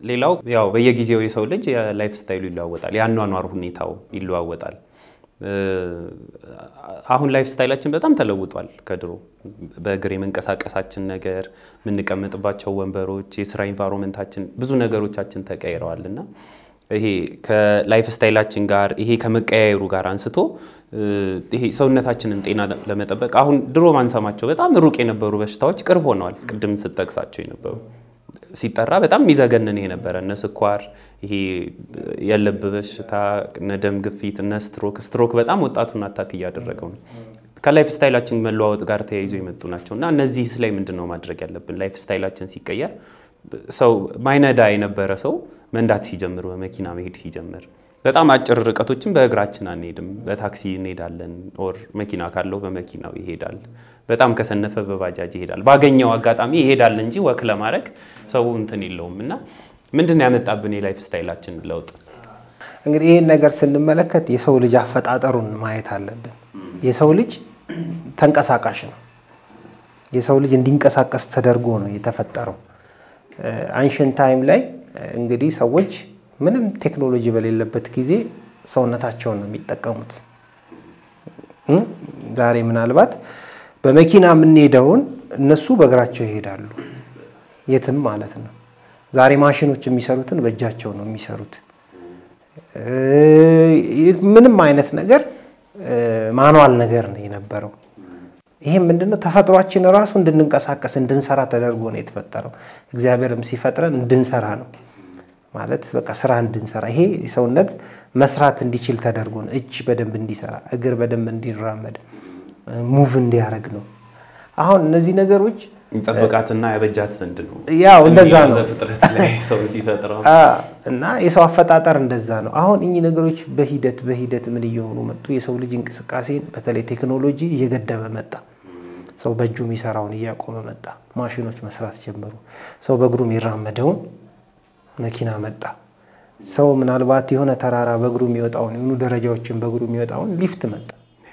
ሌላው ያው በየጊዜው የሰው ልጅ የላይፍ ስታይሉ ይለዋወጣል፣ የአኗኗር ሁኔታው ይለዋወጣል። አሁን ላይፍ ስታይላችን በጣም ተለውጧል ከድሮ። በእግር የመንቀሳቀሳችን ነገር፣ የምንቀመጥባቸው ወንበሮች፣ የስራ ኢንቫይሮንመንታችን፣ ብዙ ነገሮቻችን ተቀይረዋል እና ይሄ ከላይፍ ስታይላችን ጋር ይሄ ከመቀያየሩ ጋር አንስቶ ይሄ ሰውነታችንን ጤና ለመጠበቅ አሁን ድሮ ማንሰማቸው በጣም ሩቅ የነበሩ በሽታዎች ቅርብ ሆነዋል። ቅድም ስጠቅሳቸው የነበሩ ሲጠራ በጣም የሚዘገንን የነበረ እነ ስኳር፣ ይሄ የልብ በሽታ፣ እነ ደም ግፊት፣ እነ ስትሮክ ስትሮክ በጣም ወጣቱን አታክ እያደረገው ነው። ከላይፍ ስታይላችን መለዋወጥ ጋር ተያይዞ የመጡ ናቸው እና እነዚህ ላይ ምንድን ነው ማድረግ ያለብን? ላይፍ ስታይላችን ሲቀየር ሰው ማይነዳ የነበረ ሰው መንዳት ሲጀምር፣ በመኪና መሄድ ሲጀምር፣ በጣም አጭር ርቀቶችን በእግራችን አንሄድም፣ በታክሲ እንሄዳለን። ኦር መኪና ካለው በመኪናው ይሄዳል። በጣም ከሰነፈ በባጃጅ ይሄዳል። ባገኘው አጋጣሚ ይሄዳል እንጂ ወክ ለማድረግ ሰው እንትን የለውም እና ምንድን ነው ያመጣብን የላይፍ ስታይላችን ለውጥ? እንግዲህ ይህን ነገር ስንመለከት የሰው ልጅ አፈጣጠሩን ማየት አለብን። የሰው ልጅ ተንቀሳቃሽ ነው። የሰው ልጅ እንዲንቀሳቀስ ተደርጎ ነው የተፈጠረው። አንሽን ታይም ላይ እንግዲህ ሰዎች ምንም ቴክኖሎጂ በሌለበት ጊዜ ሰውነታቸውን ነው የሚጠቀሙት። ዛሬ ምናልባት በመኪና የምንሄደውን እነሱ በእግራቸው ይሄዳሉ፣ የትም ማለት ነው። ዛሬ ማሽኖች የሚሰሩትን በእጃቸው ነው የሚሰሩት። ምንም አይነት ነገር ማኗል ነገር ነው የነበረው። ይሄም ምንድነው ተፈጥሯችን ራሱ እንድንንቀሳቀስ እንድንሰራ ተደርጎ ነው የተፈጠረው። እግዚአብሔርም ሲፈጥረን እንድንሰራ ነው ማለት በቃ ስራ እንድንሰራ ይሄ ሰውነት መስራት እንዲችል ተደርጎ ነው። እጅ በደንብ እንዲሰራ፣ እግር በደንብ እንዲራመድ፣ ሙቭ እንዲያደርግ ነው። አሁን እነዚህ ነገሮች ጠብቃትና ያበጃት ዘንድ ነው ያው እንደዛ ነው ፍጥረት ላይ ሰውን ሲፈጥረው እና የሰው አፈጣጠር እንደዛ ነው። አሁን እኚህ ነገሮች በሂደት በሂደት ምን እየሆኑ መጡ? የሰው ልጅ እንቅስቃሴን በተለይ ቴክኖሎጂ እየገደበ መጣ። ሰው በእጁ የሚሰራውን እያቆመ መጣ። ማሽኖች መስራት ጀመሩ። ሰው በእግሩ የሚራመደውን መኪና መጣ። ሰው ምናልባት የሆነ ተራራ በእግሩ የሚወጣውን የሆኑ ደረጃዎችን በእግሩ የሚወጣውን ሊፍት መጣ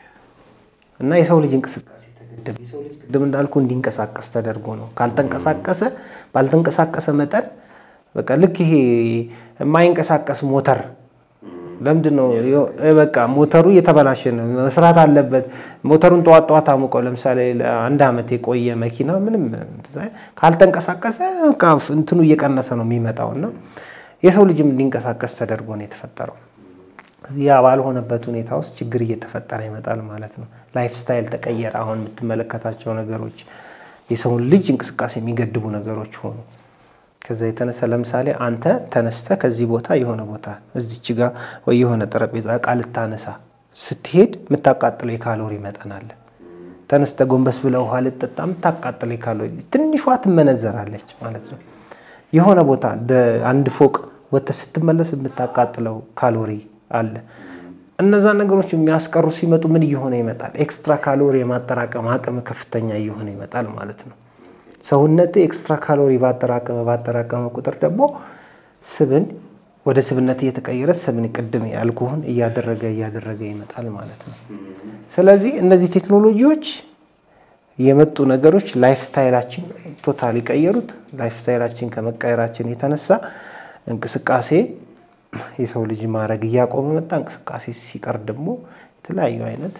እና የሰው ልጅ እንቅስቃሴ ተገደበ። የሰው ልጅ ቅድም እንዳልኩ እንዲንቀሳቀስ ተደርጎ ነው። ካልተንቀሳቀሰ ባልተንቀሳቀሰ መጠን በቃ ልክ ይሄ የማይንቀሳቀስ ሞተር ለምንድን ነው በቃ ሞተሩ እየተበላሸ ነው፣ መስራት አለበት። ሞተሩን ጠዋት ጠዋት አሙቀው ለምሳሌ ለአንድ ዓመት የቆየ መኪና ምንም ካልተንቀሳቀሰ እንትኑ እየቀነሰ ነው የሚመጣው እና የሰው ልጅም እንዲንቀሳቀስ ተደርጎ ነው የተፈጠረው። ያ ባልሆነበት ሁኔታ ውስጥ ችግር እየተፈጠረ ይመጣል ማለት ነው። ላይፍ ስታይል ተቀየረ። አሁን የምትመለከታቸው ነገሮች የሰውን ልጅ እንቅስቃሴ የሚገድቡ ነገሮች ሆኑ። ከዛ የተነሳ ለምሳሌ አንተ ተነስተ ከዚህ ቦታ የሆነ ቦታ እዚች ጋ ወይ የሆነ ጠረጴዛ እቃ ልታነሳ ስትሄድ የምታቃጥለው የካሎሪ መጠን አለ። ተነስተ ጎንበስ ብለ ውሃ ልጠጣ የምታቃጥለው የካሎሪ ትንሿ ትመነዘራለች ማለት ነው። የሆነ ቦታ አንድ ፎቅ ወጥተህ ስትመለስ የምታቃጥለው ካሎሪ አለ። እነዛ ነገሮች የሚያስቀሩ ሲመጡ ምን እየሆነ ይመጣል? ኤክስትራ ካሎሪ የማጠራቀም አቅም ከፍተኛ እየሆነ ይመጣል ማለት ነው። ሰውነት ኤክስትራ ካሎሪ ባጠራቀመ ባጠራቀመ ቁጥር ደግሞ ስብን ወደ ስብነት እየተቀየረ ስብን ቅድም ያልኩህን እያደረገ እያደረገ ይመጣል ማለት ነው። ስለዚህ እነዚህ ቴክኖሎጂዎች የመጡ ነገሮች ላይፍ ስታይላችን ቶታል ቀየሩት። ላይፍ ስታይላችን ከመቀየራችን የተነሳ እንቅስቃሴ የሰው ልጅ ማድረግ እያቆመ መጣ። እንቅስቃሴ ሲቀር ደግሞ የተለያዩ አይነት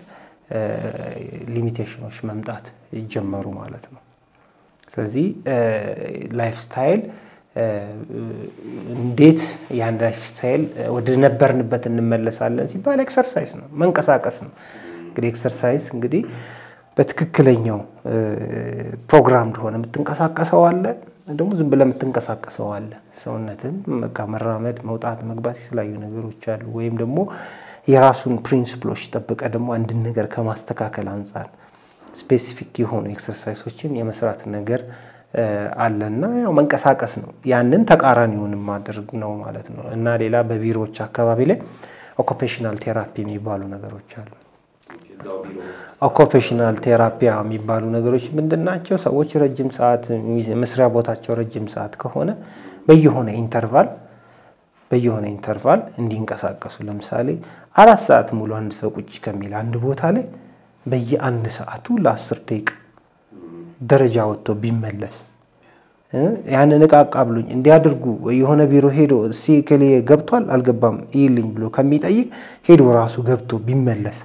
ሊሚቴሽኖች መምጣት ጀመሩ ማለት ነው። ስለዚህ ላይፍ ስታይል እንዴት ያን ላይፍ ስታይል ወደ ነበርንበት እንመለሳለን ሲባል ኤክሰርሳይዝ ነው፣ መንቀሳቀስ ነው። እንግዲህ ኤክሰርሳይዝ እንግዲህ በትክክለኛው ፕሮግራም እንደሆነ የምትንቀሳቀሰው አለ፣ ደግሞ ዝም ብለህ የምትንቀሳቀሰው አለ። ሰውነትን በቃ መራመድ፣ መውጣት፣ መግባት የተለያዩ ነገሮች አሉ። ወይም ደግሞ የራሱን ፕሪንስፕሎች ጠብቀ ደግሞ አንድን ነገር ከማስተካከል አንጻር ስፔሲፊክ የሆኑ ኤክሰርሳይሶችን የመስራት ነገር አለና ያው መንቀሳቀስ ነው። ያንን ተቃራኒውን ማድረግ ነው ማለት ነው። እና ሌላ በቢሮዎች አካባቢ ላይ ኦኩፔሽናል ቴራፒ የሚባሉ ነገሮች አሉ። ኦኩፔሽናል ቴራፒያ የሚባሉ ነገሮች ምንድን ናቸው? ሰዎች ረጅም ሰዓት መስሪያ ቦታቸው ረጅም ሰዓት ከሆነ በየሆነ ኢንተርቫል በየሆነ ኢንተርቫል እንዲንቀሳቀሱ ለምሳሌ አራት ሰዓት ሙሉ አንድ ሰው ቁጭ ከሚል አንድ ቦታ ላይ በየአንድ ሰዓቱ ለአስር ደቂቃ ደረጃ ወጥቶ ቢመለስ ያንን እቃ አቃብሉኝ እንዲያድርጉ የሆነ ቢሮ ሄዶ እስኪ እከሌ ገብቷል አልገባም ይልኝ ብሎ ከሚጠይቅ ሄዶ ራሱ ገብቶ ቢመለስ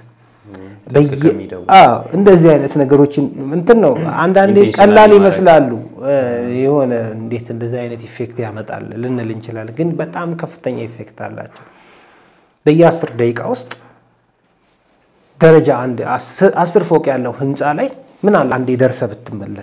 እንደዚህ አይነት ነገሮችን እንትን ነው። አንዳንዴ ቀላል ይመስላሉ። የሆነ እንዴት እንደዚህ አይነት ኢፌክት ያመጣል ልንል እንችላለን፣ ግን በጣም ከፍተኛ ኢፌክት አላቸው። በየአስር ደቂቃ ውስጥ ደረጃ አንድ አስር ፎቅ ያለው ህንፃ ላይ ምን አለ አንዴ ደርሰህ ብትመለስ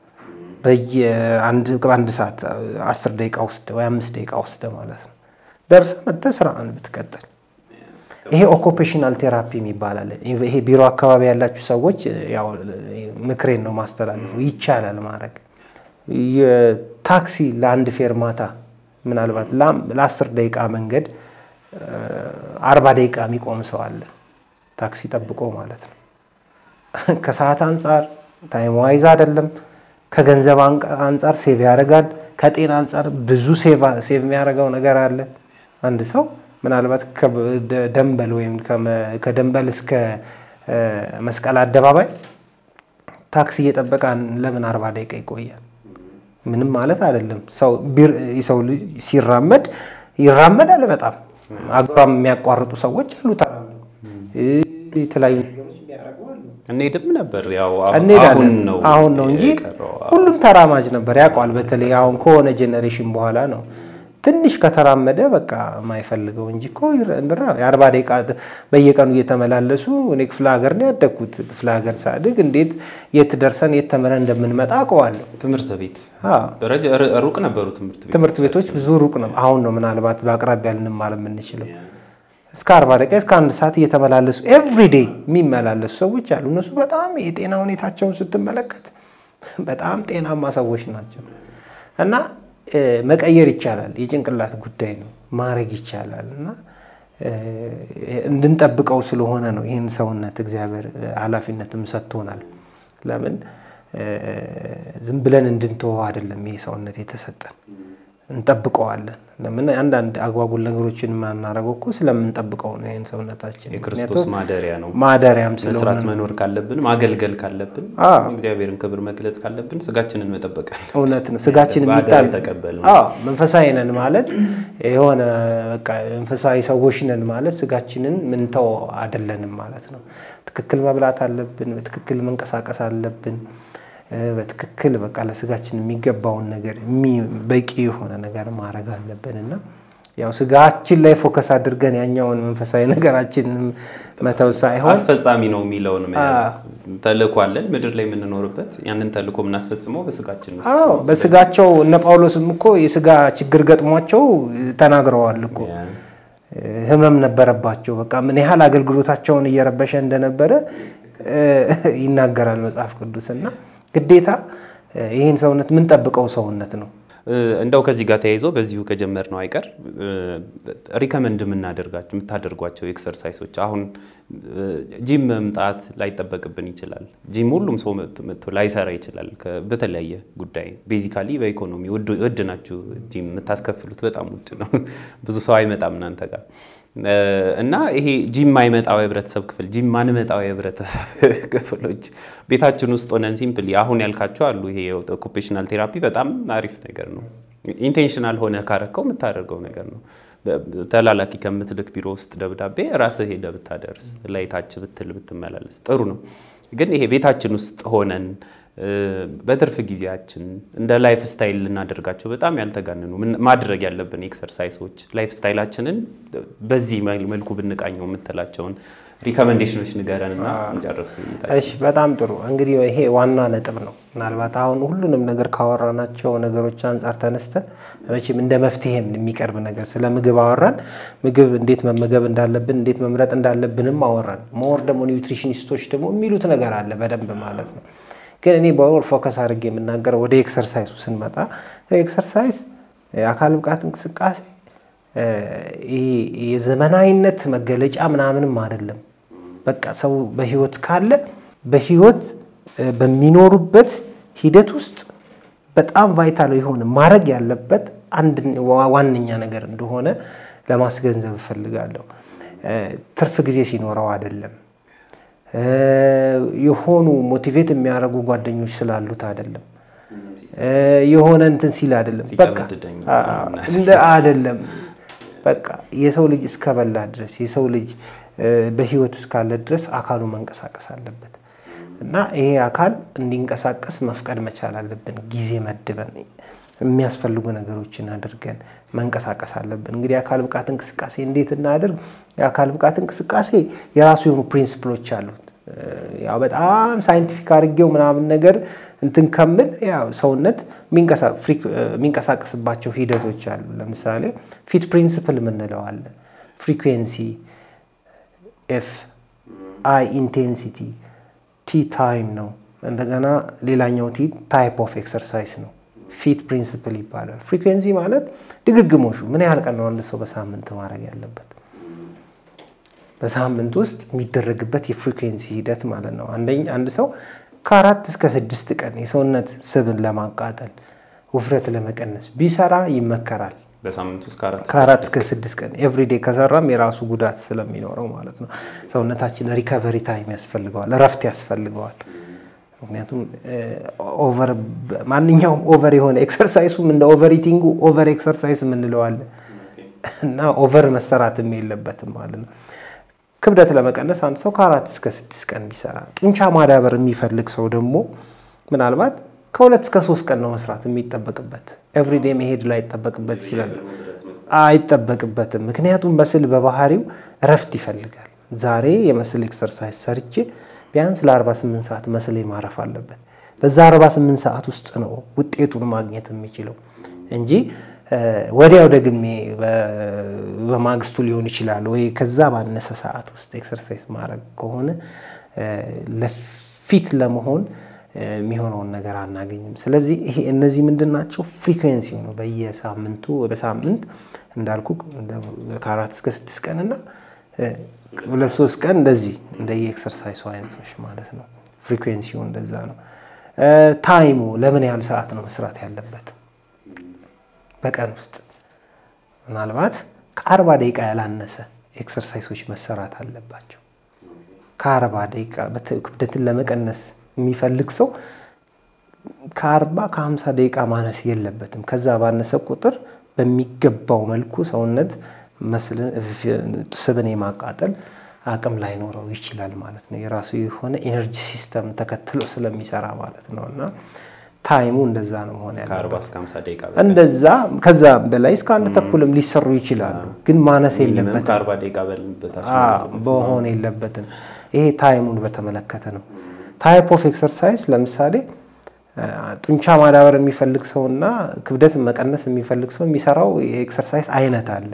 በየአንድ ሰዓት አስር ደቂቃ ውስጥ ወይ አምስት ደቂቃ ውስጥ ማለት ነው ደርሰህ መጥተህ ስራህን ብትቀጥል ይሄ ኦኩፔሽናል ቴራፒ የሚባል አለ። ይሄ ቢሮ አካባቢ ያላችሁ ሰዎች ያው ምክሬን ነው ማስተላለፉ፣ ይቻላል ማድረግ። የታክሲ ለአንድ ፌርማታ ምናልባት ለአስር ደቂቃ መንገድ አርባ ደቂቃ የሚቆም ሰው አለ፣ ታክሲ ጠብቆ ማለት ነው። ከሰዓት አንጻር ታይም ዋይዝ አይደለም፣ ከገንዘብ አንጻር ሴቭ ያደርጋል፣ ከጤና አንጻር ብዙ ሴቭ የሚያደርገው ነገር አለ። አንድ ሰው ምናልባት ከደንበል ወይም ከደንበል እስከ መስቀል አደባባይ ታክሲ እየጠበቀ ለምን አርባ ደቂቃ ይቆያል? ምንም ማለት አይደለም። ሰው ሲራመድ ይራመዳል። በጣም አገሯም የሚያቋርጡ ሰዎች አሉ። ተራምዱ የተለያዩ ነገሮች የሚያደርጉ አሉ። እንሄድም ነበር ያው እንሄዳለን አሁን ነው እንጂ ሁሉም ተራማጅ ነበር ያውቀዋል። በተለይ አሁን ከሆነ ጄኔሬሽን በኋላ ነው ትንሽ ከተራመደ በቃ የማይፈልገው እንጂ እኮ የአርባ ደቂቃ በየቀኑ እየተመላለሱ እኔ ክፍለ ሀገር ነው ያደግኩት። ክፍለ ሀገር ሳድግ እንዴት የት ደርሰን የት ተምረን እንደምንመጣ አውቀዋለሁ። ትምህርት ቤት ሩቅ ነበሩ ትምህርት ቤት ትምህርት ቤቶች ብዙ ሩቅ ነው። አሁን ነው ምናልባት በአቅራቢያ ልንማር የምንችለው። እስከ አርባ ደቂቃ እስከ አንድ ሰዓት እየተመላለሱ ኤቭሪዴይ የሚመላለሱ ሰዎች አሉ። እነሱ በጣም የጤና ሁኔታቸውን ስትመለከት በጣም ጤናማ ሰዎች ናቸው እና መቀየር ይቻላል። የጭንቅላት ጉዳይ ነው፣ ማድረግ ይቻላል እና እንድንጠብቀው ስለሆነ ነው ይህን ሰውነት እግዚአብሔር ኃላፊነትም ሰጥቶናል። ለምን ዝም ብለን እንድንተወው አይደለም ይሄ ሰውነት የተሰጠን፣ እንጠብቀዋለን። ለምን አንዳንድ አጓጉል ነገሮችን የማናደርገው እኮ ስለምንጠብቀው ነው ይህን ሰውነታችን። የክርስቶስ ማደሪያ ነው። ማደሪያም ስለሆነ መስራት መኖር ካለብን ማገልገል ካለብን እግዚአብሔርን ክብር መግለጥ ካለብን ስጋችንን መጠበቅ እውነት ነው። ስጋችን የሚጣል መንፈሳዊ ነን ማለት የሆነ በቃ መንፈሳዊ ሰዎች ነን ማለት ስጋችንን ምንተው አይደለንም ማለት ነው። ትክክል መብላት አለብን። በትክክል መንቀሳቀስ አለብን። በትክክል በቃ ለስጋችን የሚገባውን ነገር በቂ የሆነ ነገር ማድረግ አለብን እና ያው ስጋችን ላይ ፎከስ አድርገን ያኛውን መንፈሳዊ ነገራችንን መተው ሳይሆን አስፈጻሚ ነው የሚለውን መያዝ ተልእኮ አለን ምድር ላይ የምንኖርበት ያንን ተልእኮ የምናስፈጽመው በስጋችን ነው። አዎ በስጋቸው እነ ጳውሎስም እኮ የስጋ ችግር ገጥሟቸው ተናግረዋል እኮ ህመም ነበረባቸው። በቃ ምን ያህል አገልግሎታቸውን እየረበሸ እንደነበረ ይናገራል መጽሐፍ ቅዱስ እና ግዴታ ይህን ሰውነት የምንጠብቀው ሰውነት ነው። እንደው ከዚህ ጋር ተያይዞ በዚሁ ከጀመርነው አይቀር ሪከመንድ የምናደርጋቸው የምታደርጓቸው ኤክሰርሳይሶች አሁን ጂም መምጣት ላይጠበቅብን ይችላል። ጂም ሁሉም ሰው መጥቶ ላይሰራ ይችላል። በተለያየ ጉዳይ ቤዚካሊ በኢኮኖሚ ውድ ናችሁ። ጂም የምታስከፍሉት በጣም ውድ ነው። ብዙ ሰው አይመጣም እናንተ ጋር እና ይሄ ጂም ማይመጣው የህብረተሰብ ክፍል ጂም ማንመጣው የህብረተሰብ ክፍሎች ቤታችን ውስጥ ሆነን ሲምፕሊ አሁን ያልካቸው አሉ። ይሄ ኦኩፔሽናል ቴራፒ በጣም አሪፍ ነገር ነው። ኢንቴንሽናል ሆነ ካረከው የምታደርገው ነገር ነው። ተላላኪ ከምትልክ ቢሮ ውስጥ ደብዳቤ ራስህ ሄደህ ብታደርስ ላይ ታች ብትል ብትመላለስ ጥሩ ነው። ግን ይሄ ቤታችን ውስጥ ሆነን በትርፍ ጊዜያችን እንደ ላይፍ ስታይል ልናደርጋቸው በጣም ያልተጋነኑ ማድረግ ያለብን ኤክሰርሳይሶች ላይፍ ስታይላችንን በዚህ መልኩ ብንቃኘው የምትላቸውን ሪኮሜንዴሽኖች ንገረንና እንጨርስ። እሺ፣ በጣም ጥሩ። እንግዲህ ይሄ ዋና ነጥብ ነው። ምናልባት አሁን ሁሉንም ነገር ካወራናቸው ነገሮች አንጻር ተነስተን መቼም እንደ መፍትሄም የሚቀርብ ነገር ስለ ምግብ አወራን። ምግብ እንዴት መመገብ እንዳለብን እንዴት መምረጥ እንዳለብንም አወራን። ሞር ደግሞ ኒውትሪሽኒስቶች ደግሞ የሚሉት ነገር አለ በደንብ ማለት ነው። ግን እኔ በወር ፎከስ አድርጌ የምናገረው ወደ ኤክሰርሳይሱ ስንመጣ ኤክሰርሳይዝ የአካል ብቃት እንቅስቃሴ የዘመናዊነት መገለጫ ምናምንም አይደለም። በቃ ሰው በህይወት ካለ በህይወት በሚኖሩበት ሂደት ውስጥ በጣም ቫይታል የሆነ ማድረግ ያለበት አንድ ዋነኛ ነገር እንደሆነ ለማስገንዘብ እፈልጋለሁ። ትርፍ ጊዜ ሲኖረው አይደለም የሆኑ ሞቲቬት የሚያደርጉ ጓደኞች ስላሉት አይደለም። የሆነ እንትን ሲል አይደለም። በቃ ሲጨመድደኝ እንደ አይደለም። በቃ የሰው ልጅ እስከበላ ድረስ የሰው ልጅ በህይወት እስካለ ድረስ አካሉ መንቀሳቀስ አለበት እና ይሄ አካል እንዲንቀሳቀስ መፍቀድ መቻል አለብን። ጊዜ መድበን የሚያስፈልጉ ነገሮችን አድርገን መንቀሳቀስ አለብን። እንግዲህ የአካል ብቃት እንቅስቃሴ እንዴት እናድርግ? የአካል ብቃት እንቅስቃሴ የራሱ የሆኑ ፕሪንስፕሎች አሉት። ያው በጣም ሳይንቲፊክ አድርጌው ምናምን ነገር እንትን ከምል ያው ሰውነት የሚንቀሳቀስባቸው ሂደቶች አሉ። ለምሳሌ ፊት ፕሪንስፕል የምንለው አለ። ፍሪኩዌንሲ፣ ኤፍ አይ ኢንቴንሲቲ፣ ቲ ታይም ነው። እንደገና ሌላኛው ቲ ታይፕ ኦፍ ኤክሰርሳይዝ ነው። ፊት ፕሪንስፕል ይባላል። ፍሪኩዌንሲ ማለት ድግግሞሹ ምን ያህል ቀን ነው አንድ ሰው በሳምንት ማድረግ ያለበት በሳምንት ውስጥ የሚደረግበት የፍሪኩዌንሲ ሂደት ማለት ነው። አንደኛ አንድ ሰው ከአራት እስከ ስድስት ቀን የሰውነት ስብን ለማቃጠል ውፍረት ለመቀነስ ቢሰራ ይመከራል። በሳምንት ውስጥ ከአራት እስከ ስድስት ቀን ኤቭሪዴ ከሰራም የራሱ ጉዳት ስለሚኖረው ማለት ነው። ሰውነታችን ሪከቨሪ ታይም ያስፈልገዋል፣ እረፍት ያስፈልገዋል። ምክንያቱም ኦቨር ማንኛውም ኦቨር የሆነ ኤክሰርሳይሱም እንደ ኦቨር ኢቲንጉ ኦቨር ኤክሰርሳይስ የምንለዋለን እና ኦቨር መሰራትም የለበትም ማለት ነው። ክብደት ለመቀነስ አንድ ሰው ከአራት እስከ ስድስት ቀን ቢሰራ፣ ጡንቻ ማዳበር የሚፈልግ ሰው ደግሞ ምናልባት ከሁለት እስከ ሶስት ቀን ነው መስራት የሚጠበቅበት። ኤቭሪዴ መሄድ ላይ ይጠበቅበት ይችላል፣ አይጠበቅበትም። ምክንያቱም መስል በባህሪው እረፍት ይፈልጋል። ዛሬ የመስል ኤክሰርሳይዝ ሰርቼ ቢያንስ ለ48 ሰዓት መስሌ ማረፍ አለበት። በዛ 48 ሰዓት ውስጥ ነው ውጤቱን ማግኘት የሚችለው እንጂ ወዲያው ደግሜ በማግስቱ ሊሆን ይችላል ወይ ከዛ ባነሰ ሰዓት ውስጥ ኤክሰርሳይዝ ማድረግ ከሆነ ለፊት ለመሆን የሚሆነውን ነገር አናገኝም። ስለዚህ ይሄ እነዚህ ምንድን ናቸው? ፍሪኩዌንሲ ነው። በየሳምንቱ በሳምንት እንዳልኩ ከአራት እስከ ስድስት ቀን እና ሁለት ሶስት ቀን እንደዚህ እንደ የኤክሰርሳይሱ አይነቶች ማለት ነው። ፍሪኩዌንሲው እንደዛ ነው። ታይሙ ለምን ያህል ሰዓት ነው መስራት ያለበት? በቀን ውስጥ ምናልባት ከአርባ ደቂቃ ያላነሰ ኤክሰርሳይሶች መሰራት አለባቸው። ከአርባ ደቂቃ ክብደትን ለመቀነስ የሚፈልግ ሰው ከአርባ ከሀምሳ ደቂቃ ማነስ የለበትም። ከዛ ባነሰ ቁጥር በሚገባው መልኩ ሰውነት ስብን የማቃጠል አቅም ላይኖረው ይችላል ማለት ነው። የራሱ የሆነ ኤነርጂ ሲስተም ተከትሎ ስለሚሰራ ማለት ነው እና ታይሙ እንደዛ ነው መሆን ያለበት። ከአርባ እስከ ሀምሳ ደቂቃ እንደዛ ከዛ በላይ እስከ አንድ ተኩልም ሊሰሩ ይችላሉ፣ ግን ማነስ የለበትም ከአርባ ደቂቃ በልበታች በሆን የለበትም። ይሄ ታይሙን በተመለከተ ነው። ታይፕ ኦፍ ኤክሰርሳይዝ ለምሳሌ ጡንቻ ማዳበር የሚፈልግ ሰው እና ክብደት መቀነስ የሚፈልግ ሰው የሚሰራው የኤክሰርሳይዝ አይነት አለ።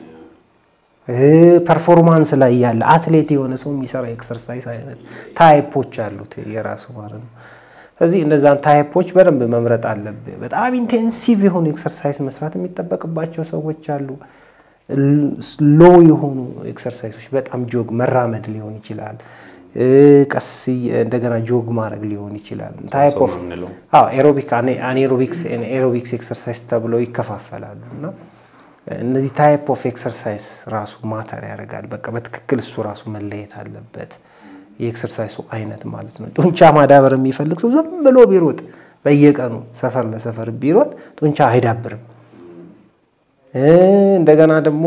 ፐርፎርማንስ ላይ ያለ አትሌት የሆነ ሰው የሚሰራ ኤክሰርሳይዝ አይነት ታይፖች አሉት የራሱ ማለት ነው። ስለዚህ እነዛን ታይፖች በደንብ መምረጥ አለብህ። በጣም ኢንቴንሲቭ የሆኑ ኤክሰርሳይዝ መስራት የሚጠበቅባቸው ሰዎች አሉ። ሎ የሆኑ ኤክሰርሳይዞች በጣም ጆግ መራመድ ሊሆን ይችላል። ቀስ እንደገና ጆግ ማድረግ ሊሆን ይችላል። ታይፕ ኦፍ ኤሮቢክ አኔሮቢክስ ኤሮቢክስ ኤክሰርሳይዝ ተብለው ይከፋፈላሉ እና እነዚህ ታይፕ ኦፍ ኤክሰርሳይዝ ራሱ ማተር ያደርጋል። በቃ በትክክል እሱ ራሱ መለየት አለበት። የኤክሰርሳይሱ አይነት ማለት ነው። ጡንቻ ማዳበር የሚፈልግ ሰው ዝም ብሎ ቢሮጥ በየቀኑ ሰፈር ለሰፈር ቢሮጥ ጡንቻ አይዳብርም። እንደገና ደግሞ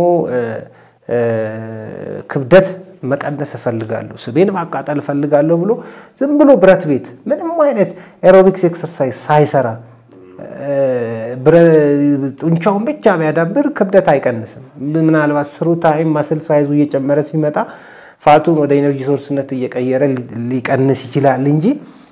ክብደት መቀነስ እፈልጋለሁ፣ ስቤን ማቃጠል እፈልጋለሁ ብሎ ዝም ብሎ ብረት ቤት ምንም አይነት ኤሮቢክስ ኤክሰርሳይዝ ሳይሰራ ጡንቻውን ብቻ ቢያዳብር ክብደት አይቀንስም። ምናልባት ስሩ ታይም ማስል ሳይዙ እየጨመረ ሲመጣ ፋቱን ወደ ኤነርጂ ሶርስነት እየቀየረ ሊቀንስ ይችላል እንጂ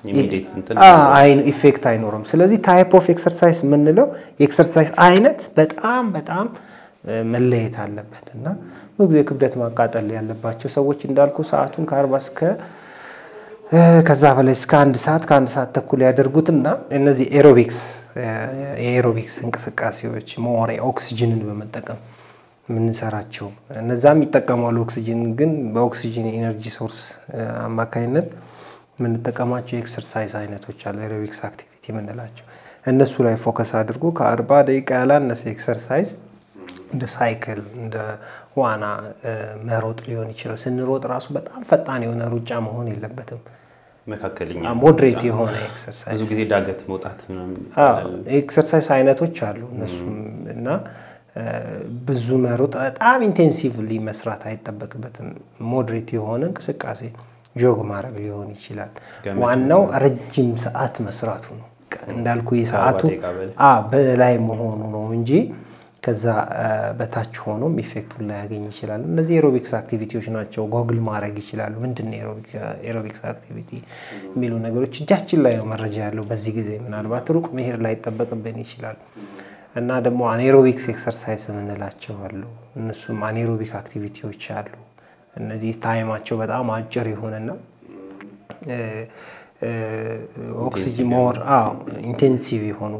ኢፌክት አይኖርም። ስለዚህ ታይፕ ኦፍ ኤክሰርሳይዝ የምንለው የኤክሰርሳይዝ አይነት በጣም በጣም መለየት አለበት እና ብዙ ጊዜ ክብደት ማቃጠል ያለባቸው ሰዎች እንዳልኩ ሰዓቱን ከአርባ እስከ ከዛ በላይ እስከ አንድ ሰዓት ከአንድ ሰዓት ተኩል ያደርጉትና እነዚህ ኤሮቢክስ የኤሮቢክስ እንቅስቃሴዎች ሞሬ ኦክሲጅንን በመጠቀም የምንሰራቸው እነዛም ይጠቀማሉ። ኦክሲጅን ግን በኦክሲጅን ኤነርጂ ሶርስ አማካኝነት የምንጠቀማቸው የኤክሰርሳይዝ አይነቶች አሉ። ኤሮቢክስ አክቲቪቲ የምንላቸው እነሱ ላይ ፎከስ አድርጎ ከአርባ ደቂቃ ያላነሰ ኤክሰርሳይዝ እንደ ሳይክል እንደ ዋና መሮጥ ሊሆን ይችላል። ስንሮጥ ራሱ በጣም ፈጣን የሆነ ሩጫ መሆን የለበትም። መካከለኛ ሞድሬት የሆነ ኤክሰርሳይዝ ብዙ ጊዜ ዳገት መውጣት ምናምን ኤክሰርሳይዝ አይነቶች አሉ እነሱም እና ብዙ መሮጥ በጣም ኢንቴንሲቭሊ መስራት አይጠበቅበትም። ሞድሬት የሆነ እንቅስቃሴ ጆግ ማድረግ ሊሆን ይችላል። ዋናው ረጅም ሰዓት መስራቱ ነው። እንዳልኩ የሰዓቱ በላይ መሆኑ ነው እንጂ ከዛ በታች ሆኖም ኢፌክቱን ላያገኝ ይችላል። እነዚህ ኤሮቢክስ አክቲቪቲዎች ናቸው። ጎግል ማድረግ ይችላሉ። ምንድን ነው ኤሮቢክስ አክቲቪቲ የሚሉ ነገሮች እጃችን ላይ ነው መረጃ ያለው በዚህ ጊዜ። ምናልባት ሩቅ መሄድ ላይጠበቅብን ይችላል እና ደግሞ አኔሮቢክስ ኤክሰርሳይዝ የምንላቸው አሉ። እነሱም አኔሮቢክ አክቲቪቲዎች አሉ። እነዚህ ታይማቸው በጣም አጭር የሆነና ኦክሲጅን ሞር ኢንቴንሲቭ የሆኑ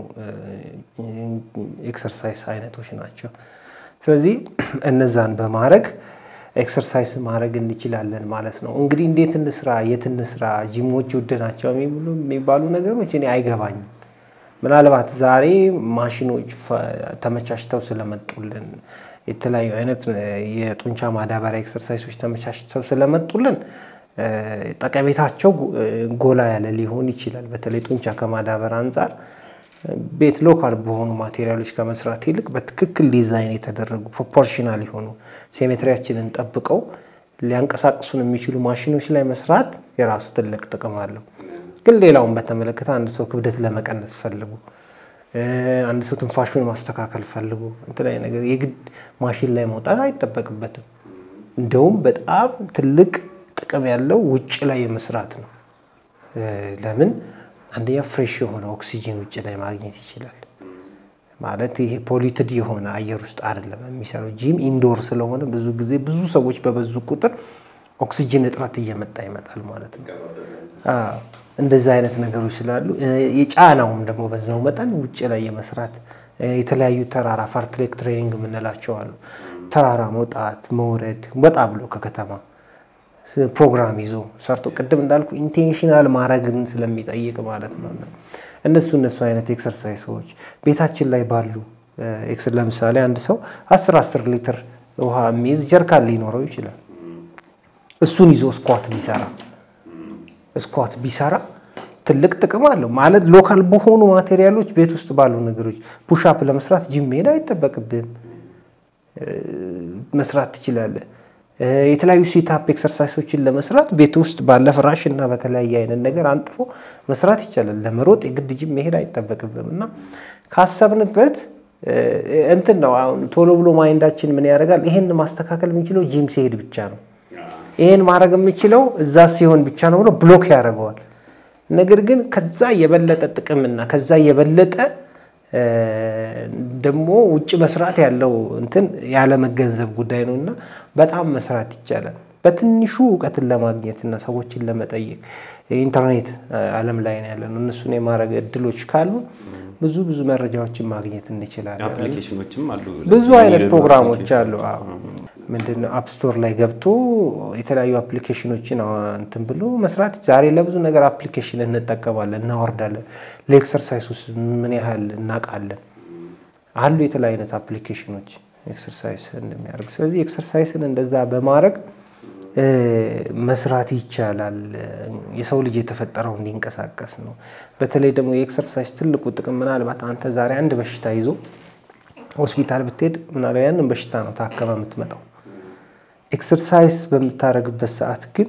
ኤክሰርሳይዝ አይነቶች ናቸው። ስለዚህ እነዛን በማድረግ ኤክሰርሳይዝ ማድረግ እንችላለን ማለት ነው። እንግዲህ እንዴት እንስራ፣ የት እንስራ፣ ጂሞች ውድ ናቸው የሚባሉ ነገሮች እኔ አይገባኝም። ምናልባት ዛሬ ማሽኖች ተመቻችተው ስለመጡልን የተለያዩ አይነት የጡንቻ ማዳበሪያ ኤክሰርሳይሶች ተመቻችተው ስለመጡልን ጠቀሜታቸው ጎላ ያለ ሊሆን ይችላል። በተለይ ጡንቻ ከማዳበር አንጻር ቤት ሎካል በሆኑ ማቴሪያሎች ከመስራት ይልቅ በትክክል ዲዛይን የተደረጉ ፕሮፖርሽናል የሆኑ ሴሜትሪያችንን ጠብቀው ሊያንቀሳቅሱን የሚችሉ ማሽኖች ላይ መስራት የራሱ ትልቅ ጥቅም አለው። ግን ሌላውን በተመለከተ አንድ ሰው ክብደት ለመቀነስ ፈልጉ፣ አንድ ሰው ትንፋሹን ማስተካከል ፈልጉ የተለያዩ ነገር የግድ ማሽን ላይ መውጣት አይጠበቅበትም። እንደውም በጣም ትልቅ ጥቅም ያለው ውጭ ላይ መስራት ነው። ለምን አንደኛ ፍሬሽ የሆነ ኦክሲጂን ውጭ ላይ ማግኘት ይችላል። ማለት ይሄ ፖሊትድ የሆነ አየር ውስጥ አይደለም የሚሰራው። ጂም ኢንዶር ስለሆነ ብዙ ጊዜ ብዙ ሰዎች በበዙ ቁጥር ኦክሲጂን እጥረት እየመጣ ይመጣል ማለት ነው። እንደዚህ አይነት ነገሮች ስላሉ የጫናውም ደግሞ በዛው መጠን ውጭ ላይ የመስራት የተለያዩ ተራራ ፋርትሌክ ትሬኒንግ የምንላቸው አሉ። ተራራ መውጣት መውረድ፣ ወጣ ብሎ ከከተማ ፕሮግራም ይዞ ሰርቶ ቅድም እንዳልኩ ኢንቴንሽናል ማድረግን ስለሚጠይቅ ማለት ነው። እነሱ እነሱ አይነት ኤክሰርሳይሶች ቤታችን ላይ ባሉ ለምሳሌ አንድ ሰው አስር አስር ሊትር ውሃ የሚይዝ ጀርካን ሊኖረው ይችላል። እሱን ይዞ ስኳት ቢሰራ ስኳት ቢሰራ ትልቅ ጥቅም አለው። ማለት ሎካል በሆኑ ማቴሪያሎች ቤት ውስጥ ባሉ ነገሮች ፑሻፕ ለመስራት ጂም መሄድ አይጠበቅብህም፣ መስራት ትችላለህ። የተለያዩ ሴታፕ ኤክሰርሳይሶችን ለመስራት ቤት ውስጥ ባለ ፍራሽ እና በተለያየ አይነት ነገር አንጥፎ መስራት ይቻላል። ለመሮጥ የግድ ጂም መሄድ አይጠበቅብም እና ካሰብንበት እንትን ነው። አሁን ቶሎ ብሎ ማይንዳችን ምን ያደርጋል? ይሄን ማስተካከል የሚችለው ጂም ሲሄድ ብቻ ነው፣ ይሄን ማድረግ የምችለው እዛ ሲሆን ብቻ ነው ብሎ ብሎክ ያደርገዋል። ነገር ግን ከዛ የበለጠ ጥቅምና ከዛ የበለጠ ደግሞ ውጭ መስራት ያለው እንትን ያለመገንዘብ ጉዳይ ነው እና በጣም መስራት ይቻላል። በትንሹ እውቀትን ለማግኘት እና ሰዎችን ለመጠየቅ ኢንተርኔት ዓለም ላይ ነው ያለ ነው። እነሱን የማድረግ እድሎች ካሉ ብዙ ብዙ መረጃዎችን ማግኘት እንችላለን። አፕሊኬሽኖችም አሉ፣ ብዙ አይነት ፕሮግራሞች አሉ። ምንድነው አፕ ስቶር ላይ ገብቶ የተለያዩ አፕሊኬሽኖችን እንትን ብሎ መስራት። ዛሬ ለብዙ ነገር አፕሊኬሽን እንጠቀማለን፣ እናወርዳለን። ለኤክሰርሳይስ ውስጥ ምን ያህል እናውቃለን አሉ የተለያዩ አይነት አፕሊኬሽኖች ኤክሰርሳይዝ እንደሚያደርግ። ስለዚህ ኤክሰርሳይስን እንደዛ በማድረግ መስራት ይቻላል። የሰው ልጅ የተፈጠረው እንዲንቀሳቀስ ነው። በተለይ ደግሞ የኤክሰርሳይዝ ትልቁ ጥቅም ምናልባት አንተ ዛሬ አንድ በሽታ ይዞ ሆስፒታል ብትሄድ ምናልባት ያንን በሽታ ነው ታከመ የምትመጣው። ኤክሰርሳይዝ በምታደርግበት ሰዓት ግን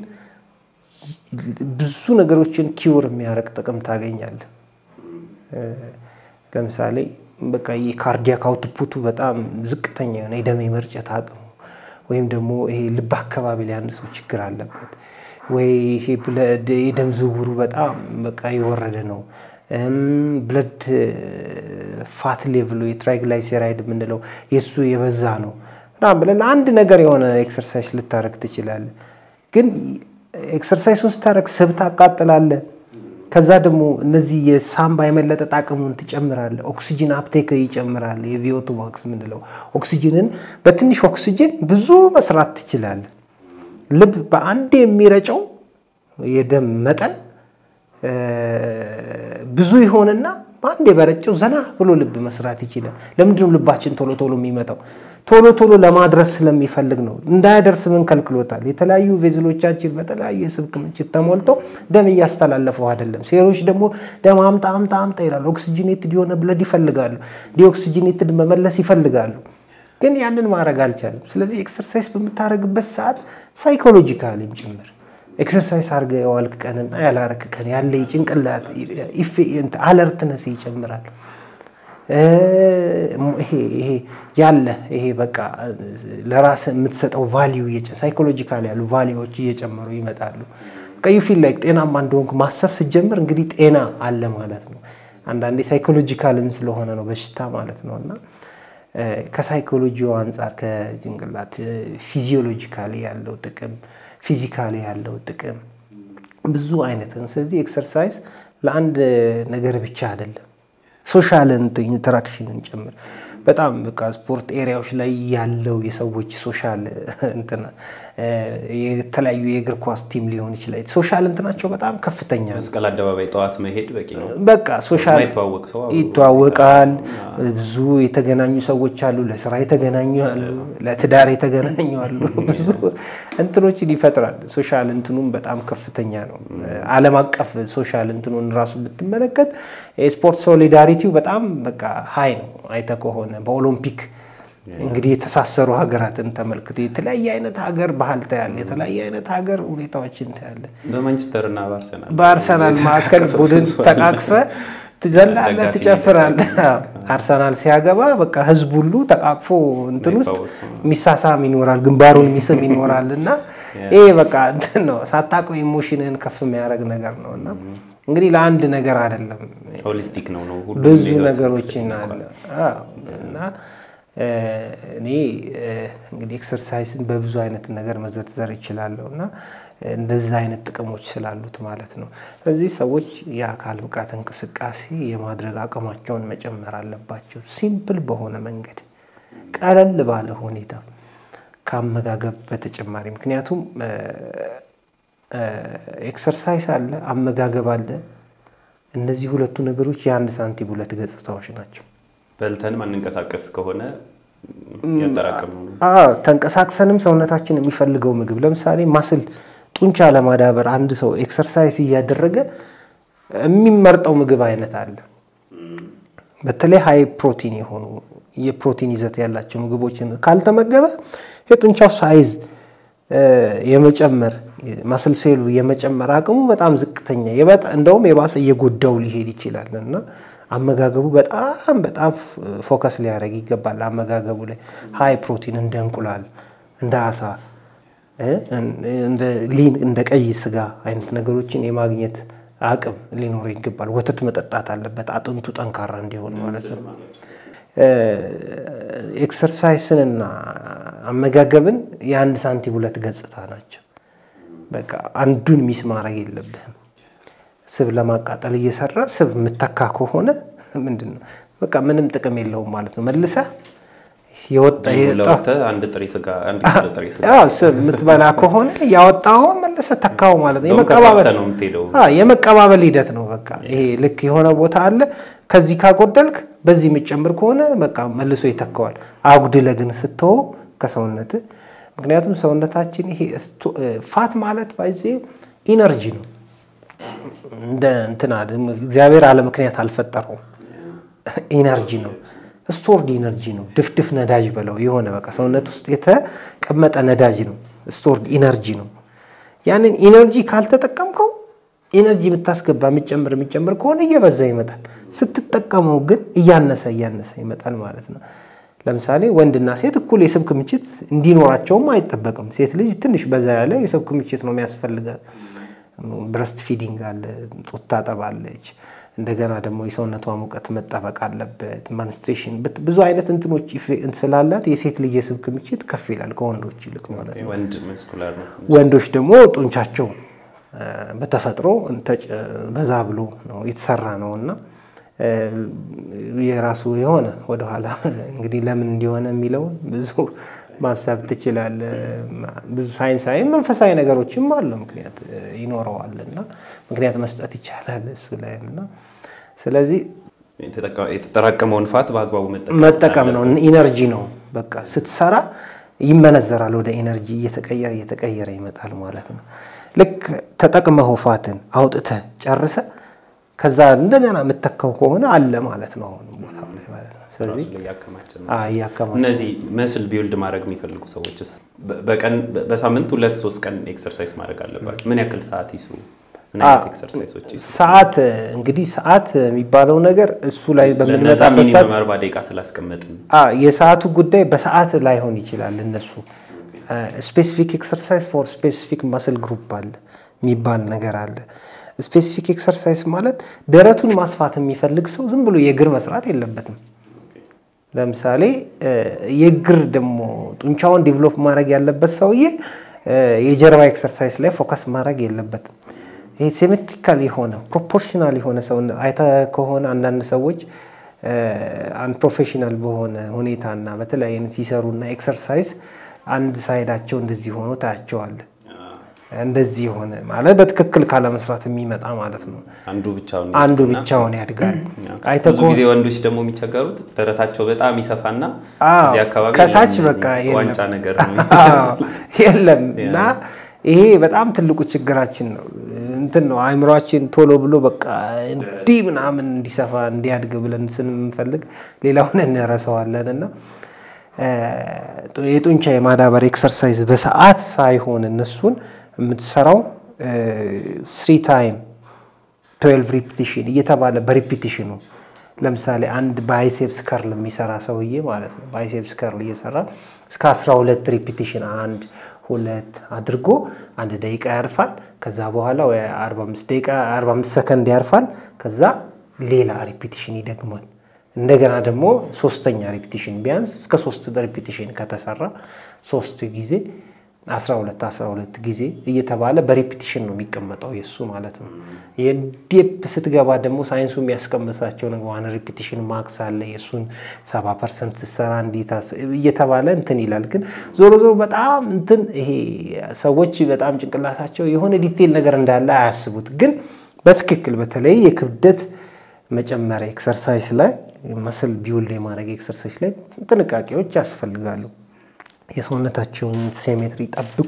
ብዙ ነገሮችን ኪውር የሚያደርግ ጥቅም ታገኛለህ። ለምሳሌ በቃ የካርዲያክ አውትፑቱ በጣም ዝቅተኛ የሆነ የደም የመርጨት አቅሙ ወይም ደግሞ ይሄ ልብ አካባቢ ላይ አንድ ሰው ችግር አለበት ወይ ይሄ የደም ዝውውሩ በጣም በቃ የወረደ ነው። ብለድ ፋት ሌቭሉ የትራይግላይሴራይድ የምንለው የእሱ የበዛ ነው ምናምን ብለህ ለአንድ ነገር የሆነ ኤክሰርሳይዝ ልታደርግ ትችላለህ። ግን ኤክሰርሳይሱን ስታደርግ ስብ ታቃጥላለህ። ከዛ ደግሞ እነዚህ የሳምባ የመለጠጥ አቅሙን ትጨምራለህ። ኦክሲጅን አፕቴክ ይጨምራል። የቪኦቱ ማክስ የምንለው ኦክሲጅንን በትንሽ ኦክሲጅን ብዙ መስራት ትችላለህ። ልብ በአንድ የሚረጨው የደም መጠን ብዙ ይሆንና በአንድ የበረጨው ዘና ብሎ ልብ መስራት ይችላል። ለምንድነው ልባችን ቶሎ ቶሎ የሚመታው? ቶሎ ቶሎ ለማድረስ ስለሚፈልግ ነው። እንዳያደርስ ምን ከልክሎታል? የተለያዩ ቬዝሎቻችን በተለያዩ የስብ ክምችት ተሞልተው ደም እያስተላለፉ አይደለም። ሴሎች ደግሞ ደም አምጣ አምጣ አምጣ ይላሉ። ኦክሲጂኔትድ የሆነ ብለድ ይፈልጋሉ። ዲኦክሲጂኔትድ መመለስ ይፈልጋሉ። ግን ያንን ማድረግ አልቻለም። ስለዚህ ኤክሰርሳይዝ በምታደርግበት ሰዓት ሳይኮሎጂካሊም ጭምር ኤክሰርሳይዝ አድርገህ የዋልክ ቀንና ያላረክ ቀን ያለ የጭንቅላት አለርትነስ ይጨምራል። ይሄ ያለ ይሄ በቃ ለራስ የምትሰጠው ቫሊዩ ሳይኮሎጂካል ያሉ ቫሊዎች እየጨመሩ ይመጣሉ። ቀዩ ፊል ላይ ጤናማ እንደሆንክ ማሰብ ስትጀምር እንግዲህ ጤና አለ ማለት ነው። አንዳንዴ ሳይኮሎጂካልም ስለሆነ ነው በሽታ ማለት ነው እና ከሳይኮሎጂው አንጻር ከጭንቅላት ፊዚዮሎጂካሊ ያለው ጥቅም ፊዚካሊ ያለው ጥቅም ብዙ አይነት ስለዚህ ኤክሰርሳይዝ ለአንድ ነገር ብቻ አይደለም ሶሻል ኢንተራክሽንን ጭምር በጣም በቃ ስፖርት ኤሪያዎች ላይ ያለው የሰዎች ሶሻል እንትና የተለያዩ የእግር ኳስ ቲም ሊሆን ይችላል። ሶሻል እንትናቸው በጣም ከፍተኛ ነው። መስቀል አደባባይ ጠዋት መሄድ በቂ ነው። በቃ ሶሻል የማይተዋወቅ ሰው አብሮ ይተዋወቃል። ብዙ የተገናኙ ሰዎች አሉ። ለስራ የተገናኙ አሉ፣ ለትዳር የተገናኙ አሉ። ብዙ እንትኖችን ይፈጥራል። ሶሻል እንትኑም በጣም ከፍተኛ ነው። ዓለም አቀፍ ሶሻል እንትኑን ራሱ ብትመለከት የስፖርት ሶሊዳሪቲው በጣም በቃ ሀይ ነው። አይተህ ከሆነ በኦሎምፒክ እንግዲህ የተሳሰሩ ሀገራትን ተመልክቶ የተለያየ አይነት ሀገር ባህል ታያለ፣ የተለያየ አይነት ሀገር ሁኔታዎችን ታያለ። በማንቸስተር እና በአርሰናል በአርሰናል መካከል ቡድን ተቃቅፈ ትዘላለህ፣ ትጨፍራለህ። አርሰናል ሲያገባ በቃ ህዝብ ሁሉ ተቃቅፎ እንትን ውስጥ የሚሳሳም ይኖራል፣ ግንባሩን የሚስም ይኖራል። እና ይሄ በቃ እንትን ነው ሳታውቀው ኢሞሽንን ከፍ የሚያደርግ ነገር ነው እና እንግዲህ ለአንድ ነገር አይደለም ሆሊስቲክ ነው ነው ሁሉ ብዙ ነገሮችን አለ እና እኔ እንግዲህ ኤክሰርሳይስን በብዙ አይነት ነገር መዘርዘር ይችላለሁ እና እንደዚህ አይነት ጥቅሞች ስላሉት ማለት ነው። ስለዚህ ሰዎች የአካል ብቃት እንቅስቃሴ የማድረግ አቅማቸውን መጨመር አለባቸው። ሲምፕል በሆነ መንገድ፣ ቀለል ባለ ሁኔታ ከአመጋገብ በተጨማሪ ምክንያቱም ኤክሰርሳይስ አለ፣ አመጋገብ አለ። እነዚህ ሁለቱ ነገሮች የአንድ ሳንቲም ሁለት ገጽታዎች ናቸው። በልተን ማንንቀሳቀስ ከሆነ ያጠራቀምነው ነው። አዎ ተንቀሳቅሰንም ሰውነታችን የሚፈልገው ምግብ ለምሳሌ ማስል ጡንቻ ለማዳበር አንድ ሰው ኤክሰርሳይዝ እያደረገ የሚመርጠው ምግብ አይነት አለ። በተለይ ሃይ ፕሮቲን የሆኑ የፕሮቲን ይዘት ያላቸው ምግቦችን ካልተመገበ የጡንቻው ሳይዝ የመጨመር ማስል ሴሉ የመጨመር አቅሙ በጣም ዝቅተኛ እንደውም የባሰ እየጎዳው ሊሄድ ይችላል እና አመጋገቡ በጣም በጣም ፎከስ ሊያደርግ ይገባል። አመጋገቡ ላይ ሃይ ፕሮቲን እንደ እንቁላል፣ እንደ አሳ፣ እንደ ቀይ ስጋ አይነት ነገሮችን የማግኘት አቅም ሊኖረው ይገባል። ወተት መጠጣት አለበት አጥንቱ ጠንካራ እንዲሆን ማለት ነው። ኤክሰርሳይስንና አመጋገብን የአንድ ሳንቲም ሁለት ገጽታ ናቸው። በቃ አንዱን ሚስ ማድረግ የለብህም። ስብ ለማቃጠል እየሰራ ስብ የምተካ ከሆነ ምንድን ነው በቃ ምንም ጥቅም የለውም ማለት ነው። መልሰህ የወጣ አንድ ጥሬ ስጋ አንድ ጥሬ ስጋ ስብ የምትበላ ከሆነ ያወጣኸውን መልሰህ ተካው ማለት ነው። ከፋፍተህ ነው የምትሄደው። የመቀባበል ሂደት ነው። በቃ ይሄ ልክ የሆነ ቦታ አለ። ከዚህ ካጎደልክ በዚህ የምትጨምር ከሆነ በቃ መልሶ ይተካዋል። አጉድለህ ግን ስትተወው ከሰውነት ምክንያቱም ሰውነታችን ይሄ ፋት ማለት ባይዜ ኢነርጂ ነው እንደ እንትና እግዚአብሔር አለ ምክንያት አልፈጠረውም። ኢነርጂ ነው፣ ስቶርድ ኢነርጂ ነው። ድፍድፍ ነዳጅ በለው የሆነ በቃ ሰውነት ውስጥ የተቀመጠ ነዳጅ ነው፣ ስቶርድ ኢነርጂ ነው። ያንን ኢነርጂ ካልተጠቀምከው ኢነርጂ የምታስገባ የሚጨምር የሚጨምር ከሆነ እየበዛ ይመጣል። ስትጠቀመው ግን እያነሰ እያነሰ ይመጣል ማለት ነው። ለምሳሌ ወንድና ሴት እኩል የስብ ክምችት እንዲኖራቸውም አይጠበቅም። ሴት ልጅ ትንሽ በዛ ያለ የስብ ክምችት ነው የሚያስፈልጋት። ብረስት ፊዲንግ አለ፣ ጡት ታጠባለች። እንደገና ደግሞ የሰውነቷ ሙቀት መጠበቅ አለበት። ማንስትሬሽን ብዙ አይነት እንትኖች ስላላት የሴት ልጅ የስብ ክምችት ከፍ ይላል ከወንዶች ይልቅ ማለት ነው። ወንድ መስኩላር ነው። ወንዶች ደግሞ ጡንቻቸው በተፈጥሮ በዛ ብሎ ነው የተሰራ ነው እና የራሱ የሆነ ወደኋላ እንግዲህ ለምን እንዲሆነ የሚለውን ብዙ ማሰብ ትችላለህ። ብዙ ሳይንሳዊ መንፈሳዊ ነገሮችም አሉ ምክንያት ይኖረዋል እና ምክንያት መስጠት ይቻላል እሱ ላይ እና ስለዚህ የተጠራቀመውን ፋት በአግባቡ መጠቀም ነው። ኢነርጂ ነው በቃ ስትሰራ ይመነዘራል ወደ ኤነርጂ እየተቀየረ እየተቀየረ ይመጣል ማለት ነው። ልክ ተጠቅመህ ፋትን አውጥተህ ጨርሰ ከዛ እንደገና የምተካው ከሆነ አለ ማለት ነው አሁን ቦታው ላይ ማለት ነው። ስለዚህ ራሱ ላይ ያከማችን ነው። አዎ እያከማቸ እነዚህ መስል ቢውልድ ማድረግ የሚፈልጉ ሰዎችስ በ- በቀን በሳምንት ሁለት ሶስት ቀን ኤክሰርሳይዝ ማድረግ አለባቸው። ምን ያክል ሰዓት ይስሩ? ምን አይነት ኤክሰርሳይዞች ይስሩ? ሰዓት እንግዲህ ሰዓት የሚባለው ነገር እሱ ላይ ለነዛ በምንመጣበት ሰዓት ሚኒመም አርባ ደቂቃ ስላስቀመጥን አ የሰዓቱ ጉዳይ በሰዓት ላይሆን ይችላል። እነሱ ስፔሲፊክ ኤክሰርሳይዝ ፎር ስፔሲፊክ መስል ግሩፕ አለ የሚባል ነገር አለ። ስፔሲፊክ ኤክሰርሳይዝ ማለት ደረቱን ማስፋት የሚፈልግ ሰው ዝም ብሎ የእግር መስራት የለበትም። ለምሳሌ እ የእግር ደግሞ ጡንቻውን ዲቨሎፕ ማድረግ ያለበት ሰውዬ እ የጀርባ ኤክሰርሳይዝ ላይ ፎከስ ማድረግ የለበትም። ይሄ ሴሜትሪካል የሆነ ፕሮፖርሽናል የሆነ ሰው አይተህ ከሆነ አንዳንድ ሰዎች አንፕሮፌሽናል በሆነ ሁኔታና በተለያየ አይነት ሲሰሩና ኤክሰርሳይዝ አንድ ሳይዳቸው እንደዚህ ሆኖ ታያቸዋለህ። እንደዚህ የሆነ ማለት በትክክል ካለመስራት የሚመጣ ማለት ነው። አንዱ ብቻውን አንዱ ያድግና ብቻውን ያድጋል። አይተህ ብዙ ጊዜ ወንዶች ደግሞ የሚቸገሩት ደረታቸው በጣም ይሰፋና አዎ፣ እዚህ አካባቢ ከታች የለም፣ በቃ የለም። ዋንጫ ነገር ነው አዎ፣ የለም እና ይሄ በጣም ትልቁ ችግራችን ነው። እንትን ነው አእምሯችን ቶሎ ብሎ በቃ እንዲህ ምናምን እንዲሰፋ እንዲያድግ ብለን ስንፈልግ ሌላውን እንረሳዋለን እና እ የጡንቻ የማዳበር ኤክሰርሳይዝ በሰዓት ሳይሆን እነሱን የምትሰራው ስሪ ታይም ትዌልቭ ሪፒቲሽን እየተባለ በሪፒቲሽኑ ለምሳሌ አንድ ባይሴፕስ ከርል የሚሰራ ሰውዬ ማለት ነው። ባይሴፕስ ከርል እየሰራ እስከ 12 ሪፒቲሽን አንድ ሁለት አድርጎ አንድ ደቂቃ ያርፋል። ከዛ በኋላ ወይ 45 ደቂቃ 45 ሰከንድ ያርፋል። ከዛ ሌላ ሪፒቲሽን ይደግማል። እንደገና ደግሞ ሶስተኛ ሪፒቲሽን ቢያንስ እስከ ሶስት ሪፒቲሽን ከተሰራ ሶስት ጊዜ 12 12 ጊዜ እየተባለ በሬፒቲሽን ነው የሚቀመጠው የእሱ ማለት ነው። የዴፕ ስትገባ ደግሞ ሳይንሱ የሚያስቀምጣቸው ነገር ዋን ሬፒቲሽን ማክስ አለ። የእሱን 70 ፐርሰንት ስትሰራ እንዴት አስ- እየተባለ እንትን ይላል። ግን ዞሮ ዞሮ በጣም እንትን ይሄ ሰዎች በጣም ጭንቅላታቸው የሆነ ዲቴል ነገር እንዳለ አያስቡት። ግን በትክክል በተለይ የክብደት መጨመሪያ ኤክሰርሳይዝ ላይ መስል ቢውል የማድረግ ኤክሰርሳይዝ ላይ ጥንቃቄዎች ያስፈልጋሉ። የሰውነታቸውን ሴሜትሪ ጠብቁ።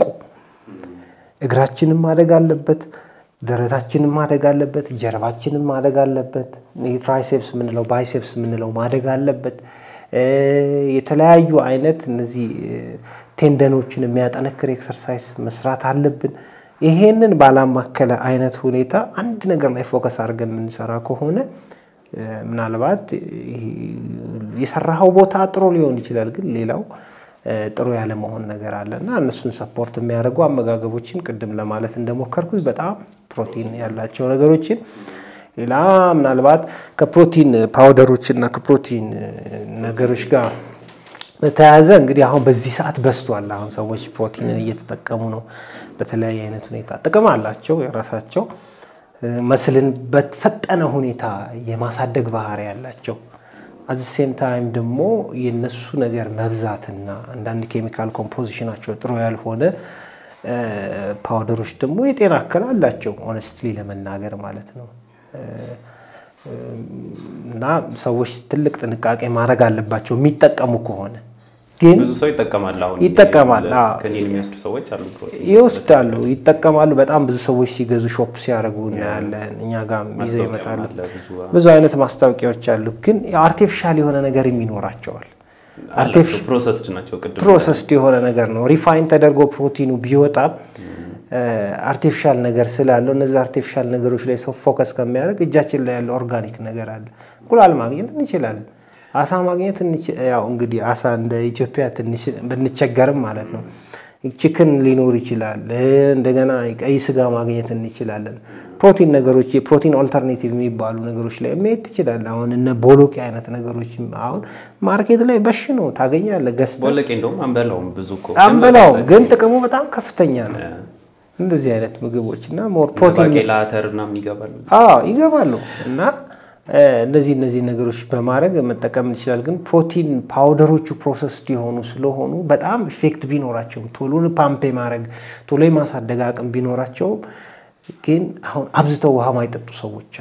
እግራችንም ማደግ አለበት፣ ደረታችንም ማደግ አለበት፣ ጀርባችንም ማደግ አለበት። ትራይሴፕስ የምንለው ባይሴፕስ የምንለው ማደግ አለበት። እ የተለያዩ አይነት እነዚህ እ ቴንደኖችን የሚያጠነክር ኤክሰርሳይዝ መስራት አለብን። ይሄንን ባላማከለ አይነት ሁኔታ አንድ ነገር ላይ ፎከስ አድርገን የምንሰራ ከሆነ እ ምናልባት ይሄ የሰራኸው ቦታ ጥሩ ሊሆን ይችላል፣ ግን ሌላው እ ጥሩ ያለ መሆን ነገር አለ እና እነሱን ሰፖርት የሚያደርጉ አመጋገቦችን ቅድም ለማለት እንደሞከርኩት በጣም ፕሮቲን ያላቸው ነገሮችን ሌላ ምናልባት ከፕሮቲን ፓውደሮች እና ከፕሮቲን እ ነገሮች ጋር በተያያዘ እንግዲህ አሁን በዚህ ሰዓት በዝቷል። አሁን ሰዎች ፕሮቲንን እየተጠቀሙ ነው። በተለያየ አይነት ሁኔታ ጥቅም አላቸው የራሳቸው እ መስልን በፈጠነ ሁኔታ የማሳደግ ባህሪ ያላቸው አት ሴም ታይም ደግሞ የነሱ ነገር መብዛትና አንዳንድ ኬሚካል ኮምፖዚሽናቸው ጥሩ ያልሆነ እ ፓውደሮች ደግሞ የጤና እክል አላቸው። ኦነስትሊ ለመናገር ማለት ነው እ እና ሰዎች ትልቅ ጥንቃቄ ማድረግ አለባቸው የሚጠቀሙ ከሆነ ግን ብዙ ሰው ይጠቀማል። አሁን ይጠቀማል፣ አዎ። ከኔን የሚወስዱ ሰዎች አሉ። ፕሮቲን ይወስዳሉ፣ ይጠቀማሉ። በጣም ብዙ ሰዎች ሲገዙ ሾፕ ሲያደርጉ እናያለን። እኛ ጋር ይዘው ማስታወቂያም ይመጣሉ። አለ ብዙ ብዙ አይነት ማስታወቂያዎች አሉ። ግን አርቲፊሻል የሆነ ነገርም ይኖራቸዋል። አላቸው። ፕሮሰስድ ናቸው። ቅድም ፕሮሰስድ የሆነ ነገር ነው። ሪፋይን ተደርጎ ፕሮቲኑ ቢወጣም አርቲፊሻል ነገር ስላለው እነዚህ አርቲፊሻል ነገሮች ላይ ሰው ፎከስ ከሚያደርግ እጃችን ላይ ያለው ኦርጋኒክ ነገር አለ። እንቁላል ማግኘት እንችላለን። አሳ ማግኘት እንች- ያው እንግዲህ አሳ እንደ ኢትዮጵያ ትንሽ ብንቸገርም ማለት ነው። ቺክን ሊኖር ይችላል። እንደገና ቀይ ስጋ ማግኘት እንችላለን። ፕሮቲን ነገሮች የፕሮቲን ኦልተርኔቲቭ የሚባሉ ነገሮች ላይ መሄድ ትችላለህ። አሁን እነ ቦሎቄ አይነት ነገሮች አሁን ማርኬት ላይ በሽ ነው ታገኛለህ ገዝተህ ቦለቄ እንደውም አንበላውም ብዙ እኮ አንበላውም፣ ግን ጥቅሙ በጣም ከፍተኛ ነው። እንደዚህ አይነት ምግቦች እና ሞር ፕሮቲን ባቄላ፣ አተር ምናምን ይገባሉ። አዎ ይገባሉ እና እ እነዚህ እነዚህ ነገሮች በማድረግ መጠቀም እንችላል። ግን ፕሮቲን ፓውደሮቹ ፕሮሰስድ የሆኑ ስለሆኑ በጣም ኢፌክት ቢኖራቸውም ቶሎ ፓምፕ ማድረግ ቶሎ የማሳደግ አቅም ቢኖራቸውም ግን አሁን አብዝተው ውሃ ማይጠጡ ሰዎች አሉ።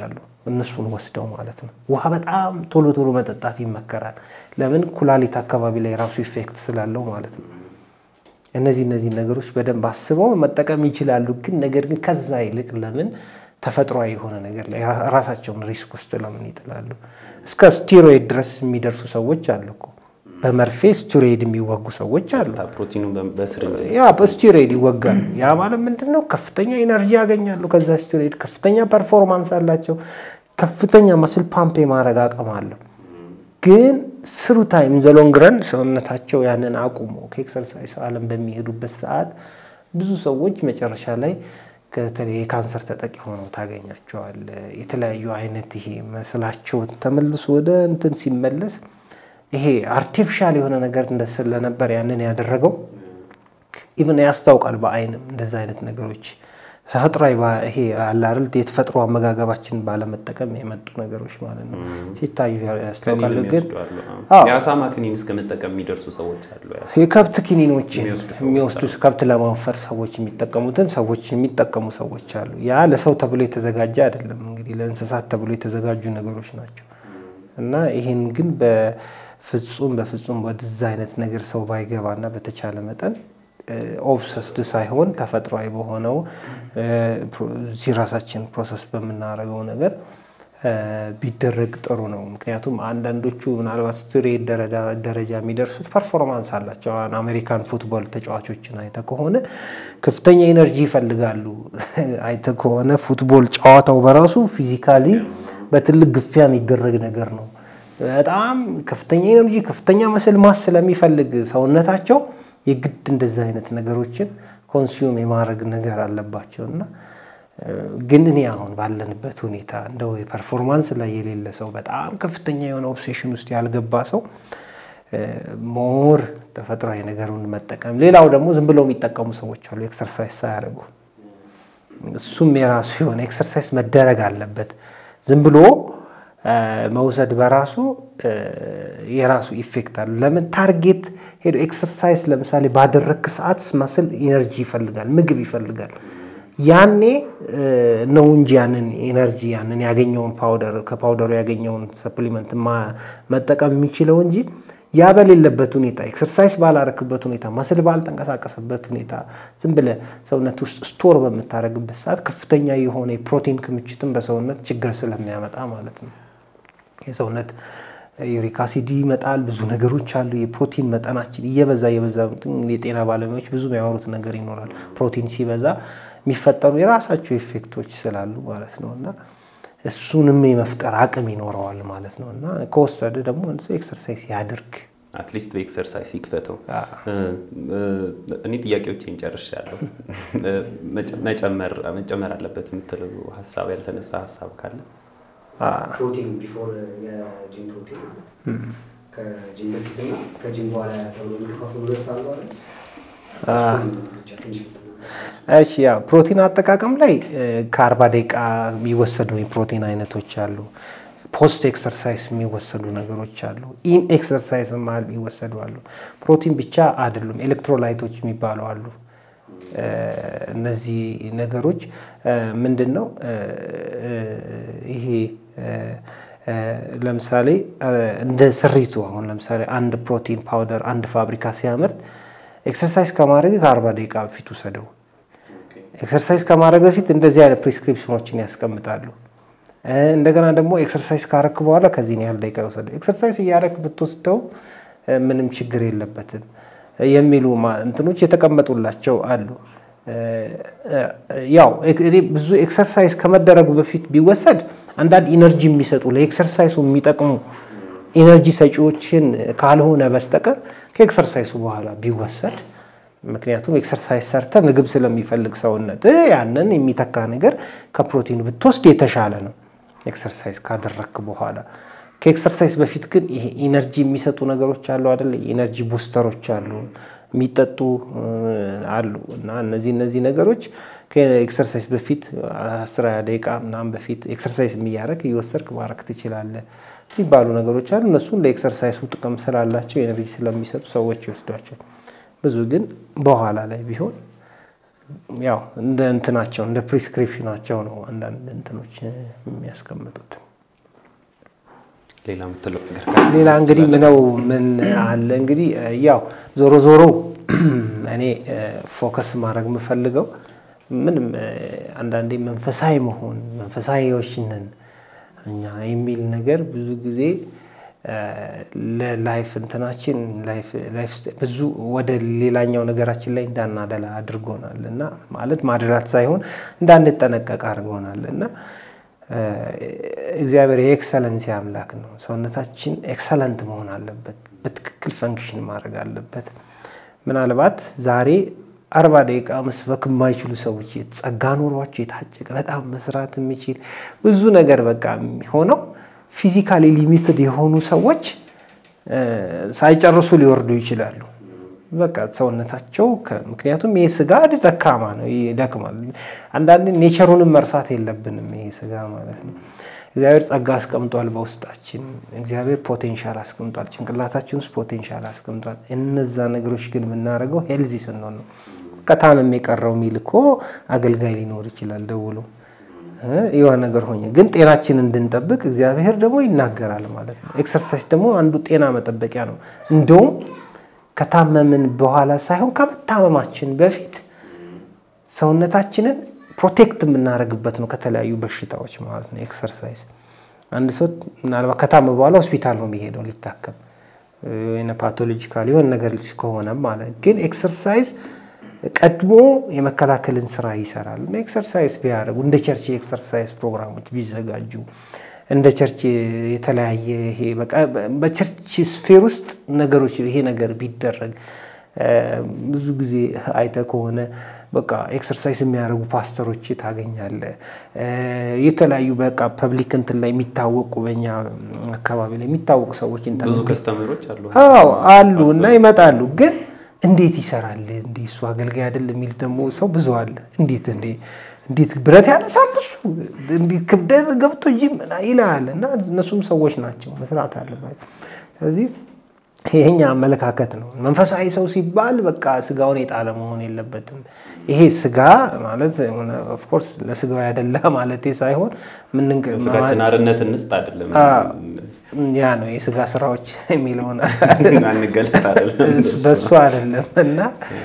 እነሱን ወስደው ማለት ነው። ውሃ በጣም ቶሎ ቶሎ መጠጣት ይመከራል። ለምን ኩላሊት አካባቢ ላይ ራሱ ኢፌክት ስላለው ማለት ነው። እነዚህ እነዚህ ነገሮች በደንብ አስበው መጠቀም ይችላሉ። ግን ነገር ግን ከዛ ይልቅ ለምን ተፈጥሯዊ የሆነ ነገር ላይ ራሳቸውን ሪስክ ውስጥ ለምን ይጥላሉ? እስከ ስቲሮይድ ድረስ የሚደርሱ ሰዎች አሉ እኮ በመርፌ ስቲሮይድ የሚወጉ ሰዎች አሉ። ፕሮቲኑ በስርንጅ ያ በስቲሮይድ ይወጋሉ። ያ ማለት ምንድን ነው? ከፍተኛ ኤነርጂ ያገኛሉ ከዛ ስቲሮይድ፣ ከፍተኛ ፐርፎርማንስ አላቸው፣ ከፍተኛ መስል ፓምፕ የማድረግ አቅም አለው። ግን ስሩ ታይም ዘሎንግረን ሰውነታቸው ያንን አቁሞ ከኤክሰርሳይዝ ዓለም በሚሄዱበት ሰዓት ብዙ ሰዎች መጨረሻ ላይ ከተለይ የካንሰር ተጠቂ ሆነው ታገኛቸዋል። የተለያዩ አይነት ይሄ መስላቸው ተመልሶ ወደ እንትን ሲመለስ ይሄ አርቲፊሻል የሆነ ነገር እንደ ስለነበር ያንን ያደረገው ኢቭን ያስታውቃል። በአይንም እንደዛ አይነት ነገሮች ተፈጥሯዊ ይሄ አለ አይደል የተፈጥሮ አመጋገባችን ባለመጠቀም የመጡ ነገሮች ማለት ነው ሲታዩ ያስታውቃሉ። ግን የአሳማ ክኒን እስከ መጠቀም የሚደርሱ ሰዎች አሉ። የከብት ክኒኖች የሚወስዱ ከብት ለማወፈር ሰዎች የሚጠቀሙትን ሰዎች የሚጠቀሙ ሰዎች አሉ። ያ ለሰው ተብሎ የተዘጋጀ አይደለም። እንግዲህ ለእንስሳት ተብሎ የተዘጋጁ ነገሮች ናቸው እና ይህን ግን በፍጹም በፍጹም ወደዛ አይነት ነገር ሰው ባይገባና በተቻለ መጠን ኦብሰስድ ሳይሆን ተፈጥሯዊ በሆነው እዚህ ራሳችን ፕሮሰስ በምናደርገው ነገር ቢደረግ ጥሩ ነው። ምክንያቱም አንዳንዶቹ ምናልባት ስቱሬት ደረጃ የሚደርሱት ፐርፎርማንስ አላቸው። አሜሪካን ፉትቦል ተጫዋቾችን አይተ ከሆነ ከፍተኛ ኤነርጂ ይፈልጋሉ። አይተ ከሆነ ፉትቦል ጨዋታው በራሱ ፊዚካሊ በትልቅ ግፊያ የሚደረግ ነገር ነው። በጣም ከፍተኛ ኤነርጂ፣ ከፍተኛ መስል ማስ ስለሚፈልግ ሰውነታቸው የግድ እንደዚህ አይነት ነገሮችን ኮንሱም የማድረግ ነገር አለባቸው እና ግን እኔ አሁን ባለንበት ሁኔታ እንደው የፐርፎርማንስ ላይ የሌለ ሰው በጣም ከፍተኛ የሆነ ኦብሴሽን ውስጥ ያልገባ ሰው ሞር ተፈጥሯዊ ነገሩን መጠቀም። ሌላው ደግሞ ዝም ብለው የሚጠቀሙ ሰዎች አሉ ኤክሰርሳይዝ ሳያደርጉ። እሱም የራሱ የሆነ ኤክሰርሳይዝ መደረግ አለበት። ዝም ብሎ መውሰድ በራሱ የራሱ ኢፌክት አለ። ለምን ታርጌት ሄዶ ኤክሰርሳይዝ ለምሳሌ ባደረግክ ሰዓት መስል ኢነርጂ ይፈልጋል፣ ምግብ ይፈልጋል። ያኔ ነው እንጂ ያንን ኤነርጂ ያንን ያገኘውን ፓውደር ከፓውደሩ ያገኘውን ሰፕሊመንት መጠቀም የሚችለው እንጂ ያ በሌለበት ሁኔታ ኤክሰርሳይዝ ባላረክበት ሁኔታ መስል ባልተንቀሳቀሰበት ሁኔታ ዝም ብለህ ሰውነት ውስጥ ስቶር በምታደርግበት ሰዓት ከፍተኛ የሆነ የፕሮቲን ክምችትን በሰውነት ችግር ስለሚያመጣ ማለት ነው። የሰውነት ዩሪክ አሲድ ይመጣል። ብዙ ነገሮች አሉ። የፕሮቲን መጠናችን እየበዛ እየበዛ የጤና ባለሙያዎች ብዙ የሚያወሩት ነገር ይኖራል። ፕሮቲን ሲበዛ የሚፈጠሩ የራሳቸው ኢፌክቶች ስላሉ ማለት ነው እና እሱንም የመፍጠር አቅም ይኖረዋል ማለት ነው እና ከወሰደ ደግሞ ኤክሰርሳይዝ ያድርግ። አትሊስት በኤክሰርሳይዝ ይክፈተው። እኔ ጥያቄዎቼን ጨርሻለሁ። መጨመር መጨመር አለበት የምትለው ሀሳብ ያልተነሳ ሀሳብ ካለ ፕሮቲን ቢፎር የጂም ፕሮቲን ከጂም በፊትና ከጂም በኋላ ተብሎ የሚከፋፍሉ ሁለት አሉ አይደል? እሺ ያ ፕሮቲን አጠቃቀም ላይ ከአርባ ደቂቃ የሚወሰዱ የፕሮቲን አይነቶች አሉ። ፖስት ኤክሰርሳይዝ የሚወሰዱ ነገሮች አሉ። ኢን ኤክሰርሳይዝ መሀል የሚወሰዱ አሉ። ፕሮቲን ብቻ አይደሉም፣ ኤሌክትሮላይቶች የሚባሉ አሉ። እነዚህ ነገሮች ምንድን ነው? ይሄ ለምሳሌ እንደ ስሪቱ አሁን ለምሳሌ አንድ ፕሮቲን ፓውደር አንድ ፋብሪካ ሲያመርት ኤክሰርሳይዝ ከማድረግ ከአርባ ደቂቃ በፊት ውሰደው። ኤክሰርሳይዝ ከማድረግ በፊት እንደዚህ አይነት ፕሪስክሪፕሽኖችን ያስቀምጣሉ። እንደገና ደግሞ ኤክሰርሳይዝ ካረክ በኋላ ከዚህን ያህል ደቂቃ ይወሰደው። ኤክሰርሳይዝ እያረክ ብትወስደው ምንም ችግር የለበትም የሚሉ እንትኖች የተቀመጡላቸው አሉ። ያው ብዙ ኤክሰርሳይዝ ከመደረጉ በፊት ቢወሰድ አንዳንድ ኢነርጂ የሚሰጡ ለኤክሰርሳይሱ የሚጠቅሙ ኢነርጂ ሰጪዎችን ካልሆነ በስተቀር ከኤክሰርሳይሱ በኋላ ቢወሰድ ምክንያቱም ኤክሰርሳይዝ ሰርተ ምግብ ስለሚፈልግ ሰውነት ያንን የሚተካ ነገር ከፕሮቲኑ ብትወስድ የተሻለ ነው። ኤክሰርሳይዝ ካደረክ በኋላ ከኤክሰርሳይዝ በፊት ግን ይሄ ኢነርጂ የሚሰጡ ነገሮች አሉ አይደለ? ኢነርጂ ቡስተሮች አሉ፣ የሚጠጡ አሉ እና እነዚህ እነዚህ ነገሮች ከኤክሰርሳይዝ በፊት አስራ ደቂቃ ምናምን በፊት ኤክሰርሳይዝ የሚያደርግ እየወሰድክ ማድረግ ትችላለህ የሚባሉ ነገሮች አሉ። እነሱን ለኤክሰርሳይሱ ጥቅም ስላላቸው ኤነርጂ ስለሚሰጡ ሰዎች ይወስዷቸው። ብዙ ግን በኋላ ላይ ቢሆን ያው እንደ እንትናቸው እንደ ፕሪስክሪፕሽናቸው ነው አንዳንድ እንትኖች የሚያስቀምጡት። ሌላ የምትለው ነገር ሌላ እንግዲህ ምነው ምን አለ እንግዲህ ያው ዞሮ ዞሮ እኔ ፎከስ ማድረግ የምፈልገው ምንም አንዳንዴ መንፈሳዊ መሆን መንፈሳዊዎች ነን እኛ የሚል ነገር ብዙ ጊዜ ለላይፍ እንትናችን ላይፍ ብዙ ወደ ሌላኛው ነገራችን ላይ እንዳናደላ አድርጎናል እና ማለት ማድላት ሳይሆን እንዳንጠነቀቅ አድርጎናል እና እግዚአብሔር የኤክሰለንሲ አምላክ ነው። ሰውነታችን ኤክሰለንት መሆን አለበት፣ በትክክል ፈንክሽን ማድረግ አለበት። ምናልባት ዛሬ አርባ ደቂቃ መስበክ የማይችሉ ሰዎች ጸጋ ኖሯቸው የታጨቀ በጣም መስራት የሚችል ብዙ ነገር በቃ ሆነው ፊዚካሊ ሊሚትድ የሆኑ ሰዎች ሳይጨርሱ ሊወርዱ ይችላሉ። በቃ ሰውነታቸው ምክንያቱም ይሄ ስጋ ደካማ ነው፣ ይደክማል። አንዳንድ ኔቸሩንም መርሳት የለብንም። ይሄ ስጋ ማለት ነው። እግዚአብሔር ጸጋ አስቀምጧል በውስጣችን። እግዚአብሔር ፖቴንሻል አስቀምጧል፣ ጭንቅላታችን ውስጥ ፖቴንሻል አስቀምጧል። እነዛ ነገሮች ግን የምናደርገው ሄልዚ ስንሆን ነው። ከታመም የቀረው ሚል እኮ አገልጋይ ሊኖር ይችላል ደውሎ የሆነ ነገር ሆኜ ግን ጤናችን እንድንጠብቅ እግዚአብሔር ደግሞ ይናገራል ማለት ነው። ኤክሰርሳይዝ ደግሞ አንዱ ጤና መጠበቂያ ነው። እንደውም ከታመምን በኋላ ሳይሆን ከመታመማችን በፊት ሰውነታችንን ፕሮቴክት የምናደርግበት ነው ከተለያዩ በሽታዎች ማለት ነው። ኤክሰርሳይዝ አንድ ሰው ምናልባት ከታመመ በኋላ ሆስፒታል ነው የሚሄደው ሊታከም ወይ ፓቶሎጂካል የሆነ ነገር ከሆነ ማለት ግን ኤክሰርሳይዝ ቀድሞ የመከላከልን ስራ ይሰራል እና ኤክሰርሳይዝ ቢያደርጉ እንደ ቸርች የኤክሰርሳይዝ ፕሮግራሞች ቢዘጋጁ እንደ ቸርች የተለያየ ይሄ በቃ በቸርች ስፌር ውስጥ ነገሮች ይሄ ነገር ቢደረግ ብዙ ጊዜ አይተ ከሆነ በቃ ኤክሰርሳይዝ የሚያደርጉ ፓስተሮች ታገኛለ። የተለያዩ በቃ ፐብሊክ እንትን ላይ የሚታወቁ በኛ አካባቢ ላይ የሚታወቁ ሰዎች ብዙ ከስተመሮች አሉ አዎ አሉ እና ይመጣሉ ግን እንዴት ይሰራል እንዴ እሱ አገልጋይ አይደል የሚል ደግሞ ሰው ብዙ አለ። እንዴት እንዴ እንዴት ብረት ያነሳል እሱ እንዴት ክብደት ገብቶ ጂም ይላል። እና እነሱም ሰዎች ናቸው መስራት አለባቸው። ስለዚህ ይሄኛ አመለካከት ነው። መንፈሳዊ ሰው ሲባል በቃ ስጋውን የጣለ መሆን የለበትም። ይሄ ስጋ ማለት ኦፍኮርስ ለስጋው ያደላ ማለት ሳይሆን ስጋችን አርነት እንስጥ አይደለም ያ ነው የስጋ ስራዎች የሚለውን አንገለጥ አይደለም በሱ አይደለም እና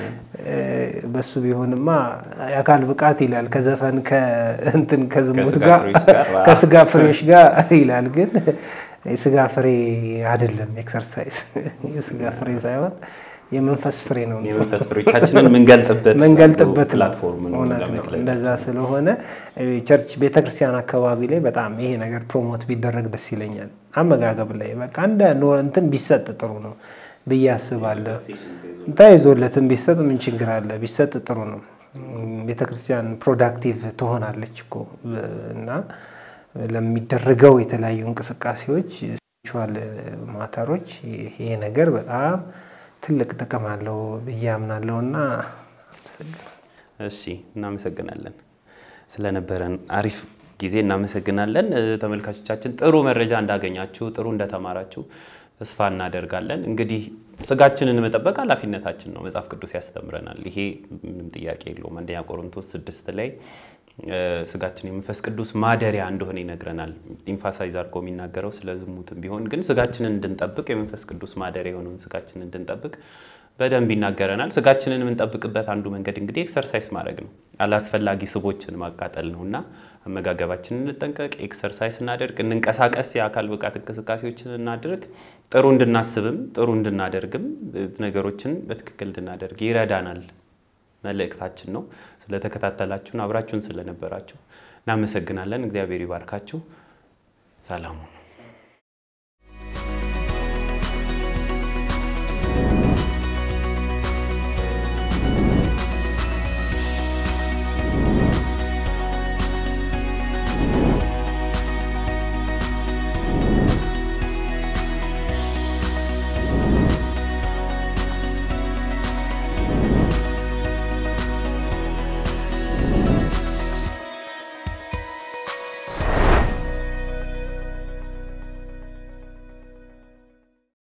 በሱ ቢሆንማ የአካል ብቃት ይላል ከዘፈን ከእንትን ከዝሙት ጋር ከስጋ ፍሬዎች ጋር ይላል። ግን የስጋ ፍሬ አይደለም ኤክሰርሳይዝ የስጋ ፍሬ ሳይሆን የመንፈስ ፍሬ ነው። የመንፈስ ፍሬዎቻችንን ምንገልጥበት ምንገልጥበት ፕላትፎርም ነው እውነት ነው። እንደዛ ስለሆነ ቸርች ቤተክርስቲያን አካባቢ ላይ በጣም ይሄ ነገር ፕሮሞት ቢደረግ ደስ ይለኛል። አመጋገብ ላይ በቃ እንደ እንትን ቢሰጥ ጥሩ ነው ብዬ አስባለሁ። ተይዞለትም ቢሰጥ ምን ችግር አለ? ቢሰጥ ጥሩ ነው። ቤተክርስቲያን ፕሮዳክቲቭ ትሆናለች እኮ እና ለሚደረገው የተለያዩ እንቅስቃሴዎች ስፒሪቹዋል ማተሮች ይሄ ነገር በጣም ትልቅ ጥቅም አለው ብዬ አምናለሁ እና እሺ፣ እናመሰግናለን ስለነበረን አሪፍ ጊዜ እናመሰግናለን። ተመልካቾቻችን ጥሩ መረጃ እንዳገኛችሁ፣ ጥሩ እንደተማራችሁ ተስፋ እናደርጋለን። እንግዲህ ስጋችንን መጠበቅ ኃላፊነታችን ነው፣ መጽሐፍ ቅዱስ ያስተምረናል። ይሄ ምንም ጥያቄ የለውም። አንደኛ ቆሮንቶስ ስድስት ላይ ስጋችን የመንፈስ ቅዱስ ማደሪያ እንደሆነ ይነግረናል። ኢንፋሳይዝ አድርጎ የሚናገረው ስለ ዝሙትም ቢሆን ግን ስጋችንን እንድንጠብቅ የመንፈስ ቅዱስ ማደሪያ የሆነውን ስጋችንን እንድንጠብቅ በደንብ ይናገረናል። ስጋችንን የምንጠብቅበት አንዱ መንገድ እንግዲህ ኤክሰርሳይዝ ማድረግ ነው፣ አላስፈላጊ ስቦችን ማቃጠል ነው እና አመጋገባችንን እንጠንቀቅ፣ ኤክሰርሳይዝ እናደርግ፣ እንንቀሳቀስ፣ የአካል ብቃት እንቅስቃሴዎችን እናድርግ። ጥሩ እንድናስብም ጥሩ እንድናደርግም ነገሮችን በትክክል እንድናደርግ ይረዳናል መልእክታችን ነው። ስለተከታተላችሁን አብራችሁን ስለነበራችሁ እናመሰግናለን። እግዚአብሔር ይባርካችሁ። ሰላሙ